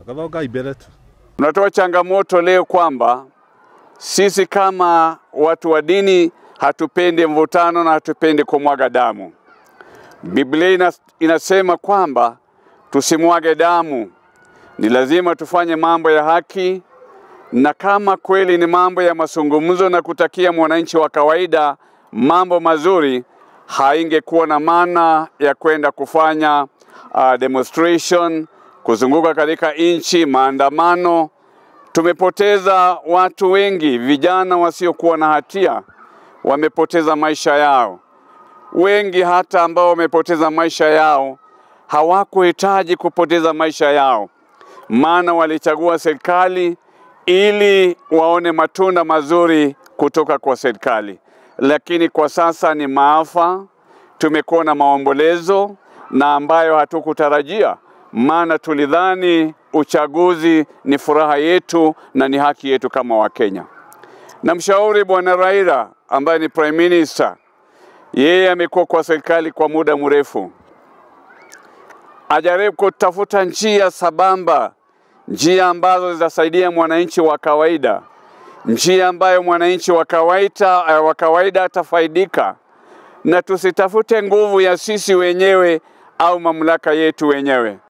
akathoka imbere tu Tunatoa changamoto leo kwamba sisi kama watu wa dini hatupendi mvutano na hatupendi kumwaga damu. Biblia ina- inasema kwamba tusimwage damu, ni lazima tufanye mambo ya haki, na kama kweli ni mambo ya mazungumzo na kutakia mwananchi wa kawaida mambo mazuri, haingekuwa na maana ya kwenda kufanya uh, demonstration, kuzunguka katika nchi, maandamano. Tumepoteza watu wengi, vijana wasiokuwa na hatia wamepoteza maisha yao. Wengi hata ambao wamepoteza maisha yao hawakuhitaji kupoteza maisha yao, maana walichagua serikali ili waone matunda mazuri kutoka kwa serikali, lakini kwa sasa ni maafa. Tumekuwa na maombolezo na ambayo hatukutarajia, maana tulidhani uchaguzi ni furaha yetu na ni haki yetu kama Wakenya. Namshauri Bwana Raila ambaye ni prime minister, yeye amekuwa kwa serikali kwa muda mrefu, ajaribu kutafuta njia sabamba, njia ambazo zitasaidia mwananchi wa kawaida, njia ambayo mwananchi wa kawaida, eh, wa kawaida atafaidika, na tusitafute nguvu ya sisi wenyewe au mamlaka yetu wenyewe.